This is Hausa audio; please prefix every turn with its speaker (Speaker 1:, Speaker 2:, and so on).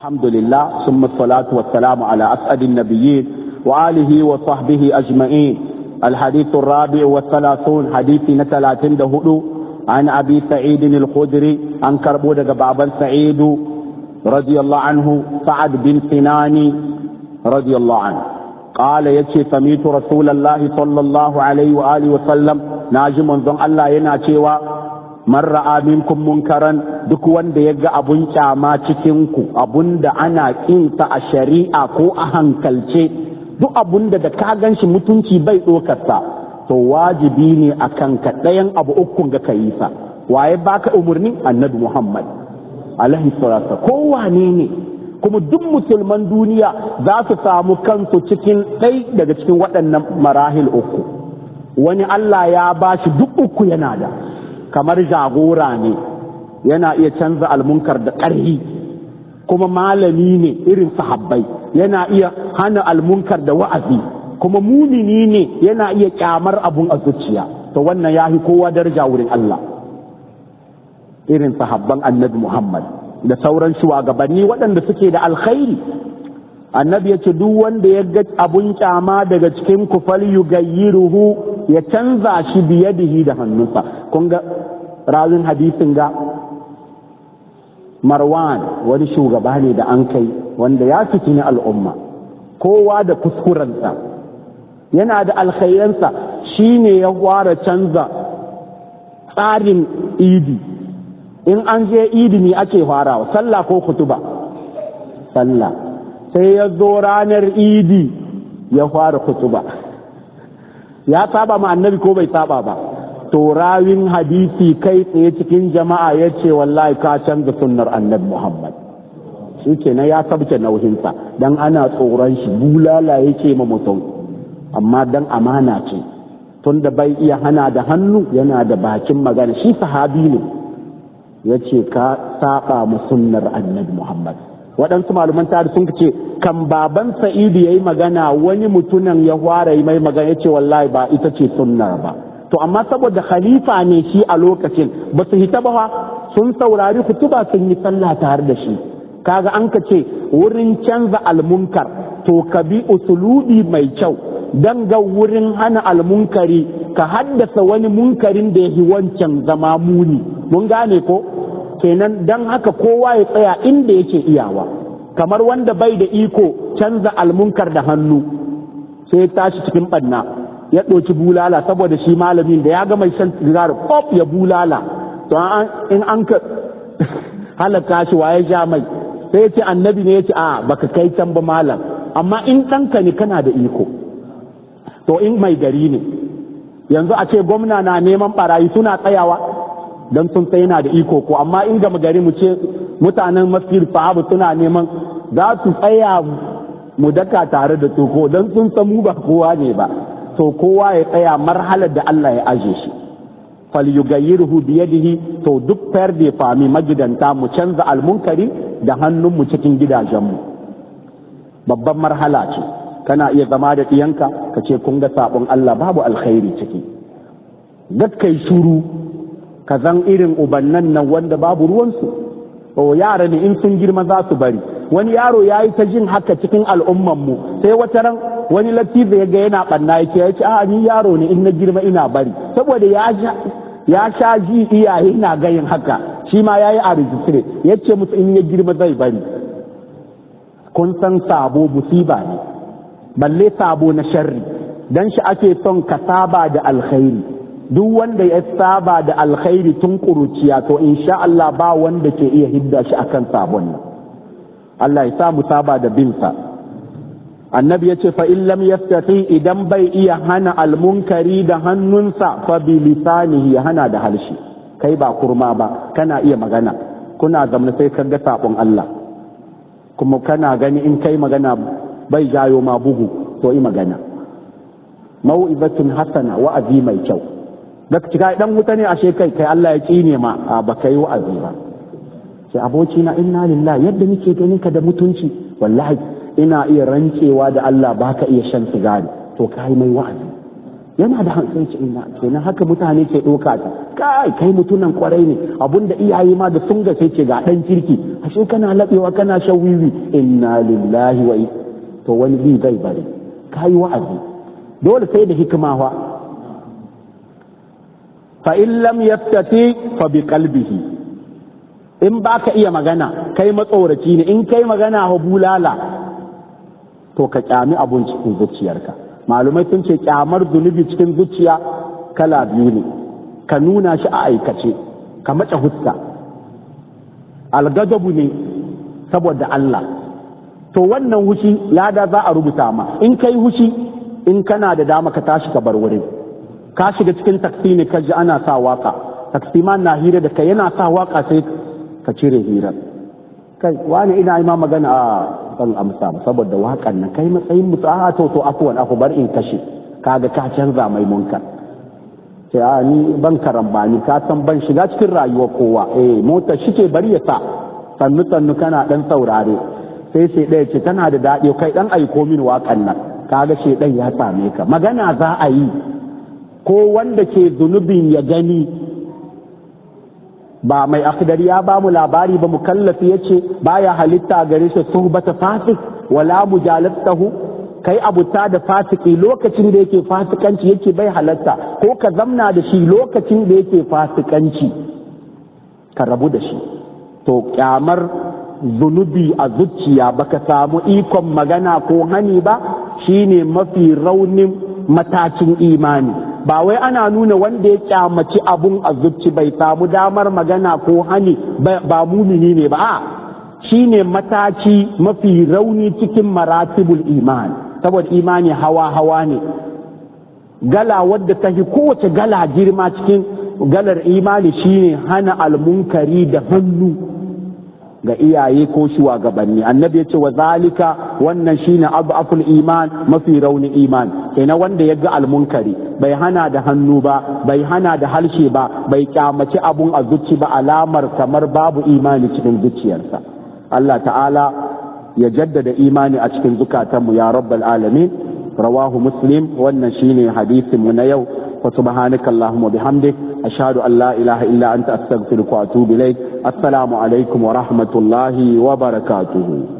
Speaker 1: الحمد لله ثم الصلاة والسلام على أسعد النبيين وآله وصحبه أجمعين الحديث الرابع والثلاثون حديث نتلاتين دهدو عن أبي سعيد الخدري عن كربودة بابا سعيد رضي الله عنه سعد بن سنان رضي الله عنه قال يتي سميت رسول الله صلى الله عليه وآله وسلم ناجم منذ الله يناتي man ra'a minkum munkaran duk wanda ya ga abun kyama cikin ku abun da ana kinsa a shari'a ko a hankalce duk abun da da ka ganshi mutunci bai ɗokarsa to wajibi ne a kanka ɗayan abu ukun ga kayi sa waye baka umarni annabi muhammad alaihi salatu ko wane ne kuma duk musulman duniya za su samu kansu cikin ɗai daga cikin waɗannan marahil uku wani allah ya bashi duk uku yana da kamar jagora ne yana iya canza almunkar da ƙarhi kuma malami ne irin sahabbai yana iya hana almunkar da wa'azi kuma mumini ne yana iya kyamar abun a zuciya to wannan ya fi kowa daraja wurin Allah irin sahabban annabi Muhammad da sauran shugabanni waɗanda suke da alkhairi annabi ya ce duk wanda ya ga abun kyama daga cikin kufal yugayyiruhu ya canza shi biyadihi da hannunsa kun ga rawin hadisin ga marwan wani shugaba ne da an kai wanda ya fitini al'umma kowa da kuskurensa yana da alkhairansa shi ne ya fara canza tsarin idi in an je idi ne ake farawa sallah ko kutuba sallah sai ya zo ranar idi ya fara kutuba ya saba ma annabi ko bai saba ba to rawin hadisi kai tsaye cikin jama'a ya ce wallahi ka canza sunnar annabi muhammad shi kenan ya sabke nauhinsa dan ana tsoron shi bulala yake ma mutum amma dan amana ce tunda bai iya hana da hannu yana da bakin magana shi sahabi ne ya ce ka saba mu sunnar annabi muhammad waɗansu malaman tarihi sun ce kan baban sa'idu ya yi magana wani mutumin ya fara yi mai magana ya ce wallahi ba ita ce sunnar ba to amma saboda khalifa ne shi a lokacin ba su hita ba sun saurari kutuba sun yi sallah tare da shi kaga an ka ce wurin canza almunkar to ka bi usulubi mai kyau dan ga wurin hana almunkari ka haddasa wani munkarin da ya wancan zama muni mun gane ko kenan dan haka kowa ya tsaya inda yake iyawa kamar wanda bai da iko canza almunkar da hannu sai ya tashi cikin banna ya ɗauki bulala saboda shi malamin da ya ga mai shan sigari pop ya bulala to in an ka halaka shi waye ja mai sai ya ce annabi ne ya ce a baka kai can ba malam amma in ɗanka ne kana da iko to in mai gari ne yanzu a ce gwamna na neman barayi suna tsayawa don sun sai yana da iko ko amma in gama gari mu ce mutanen masjid sahabu suna neman za su tsaya mu daka tare da ko don sun san mu ba kowa ne ba to kowa ya tsaya marhalar da Allah ya aje shi fal yugayyirhu bi yadihi to duk fayar da fami magidanta mu canza almunkari da hannunmu cikin gidajenmu babban marhala ce kana iya zama da ɗiyanka ka ce kun ga sabon Allah babu alkhairi ciki kai shuru ka zan irin ubannan nan wanda babu ruwansu o yara ne in sun girma za su bari wani yaro ya yi ta jin haka cikin al'ummanmu sai wata ran wani latifa ya ga yana ɓanna ya ce ya ce a ni yaro ne in na girma ina bari saboda ya sha ji iyaye na gayin haka shi ma ya yi a rijistire ya ce musu in ya girma zai bari kun san sabo musiba ne balle sabo na sharri dan shi ake son ka saba da alkhairi duk wanda ya saba da alkhairi tun ƙuruciya to insha Allah ba wanda ke iya hidda shi akan sabon nan Allah ya sa mu saba da binsa annabi ya ce fa in lam yastati idan bai iya hana almunkari da hannunsa fa bi lisanihi ya hana da harshe kai ba kurma ba kana iya magana kuna zamna sai ka ga sabon Allah kuma kana gani in kai magana bai jayo ma bugu to yi magana mau'izatun hasana wa'azi mai kyau da cika dan wuta ne ashe kai kai Allah ya kine ma a ba kai wa'azi ba sai aboki na inna lillahi yadda nake ganin ka da mutunci wallahi ina iya rancewa da Allah baka iya shan sigari to kai mai wa'azi yana da hankali ce ina kenan haka mutane ke ɗauka ta kai kai mutunan kwarai ne abinda iyaye ma da sun sai ce ga ɗan kirki ashe kana laɓewa kana shan wiwi inna lillahi wa to wani bi zai bari kai wa'azi dole sai da hikima fa fa in lam yaftati fa bi qalbihi in baka iya magana kai matsoraci ne in kai magana ha bulala to ka kyami abun cikin zuciyarka malumai sun ce kyamar zunubi cikin zuciya kala biyu ne ka nuna shi a aikace ka mace huska algadabu ne saboda Allah to wannan hushi lada za a rubuta ma in kai hushi in kana da dama ka tashi ka bar wurin ka shiga cikin taksi ne ka ji ana sa waka taksi ma na hira da kai yana sa waka sai ka cire hirar kai wani ina yi ma magana a ban amsa ba saboda wakan nan kai matsayin mutu a to to afuwan aku bar in kashe kaga ka canza mai munkar sai a ni ban karambani ka san ban shiga cikin rayuwar kowa eh motar shi ke bari ya sa sannu sannu kana dan saurare sai sai ɗaya ce tana da daɗi kai dan aiko min wakan nan kaga shedan ya same ka magana za a yi ko wanda ke zunubin ya gani ba mai akhdar ya ba mu labari ba mukallafi yace baya halitta gare shi suhbata fasik wala mujalatahu kai abuta da fasiki lokacin da yake fasikanci yake bai halatta ko ka zamna da shi lokacin da yake fasikanci ka rabu da shi to kyamar zunubi a zuciya baka samu ikon magana ko hani ba shine mafi raunin matakin imani ba wai ana nuna wanda ya kyamaci abun a zuci bai samu damar magana ko hani ba mumini ne ba a shine mataki mafi rauni cikin maratibul iman saboda imani hawa hawa ne gala wadda ta fi kowace gala girma cikin galar imani shine hana almunkari da hannu ga iyaye ko shugabanni annabi ya ce wa zalika wannan shine abaful iman mafi rauni iman kenan wanda ya ga almunkari bai hana da hannu ba bai hana da harshe ba bai kyamaci abun a zuci ba alamar kamar babu imani cikin zuciyarsa Allah ta'ala ya jaddada imani a cikin zukatanmu ya rabbal alamin rawahu muslim wannan shine hadisin mu na yau wa subhanaka allahumma bihamdik ashhadu an la ilaha illa anta astaghfiruka wa atubu ilaik assalamu alaikum wa rahmatullahi wa barakatuhu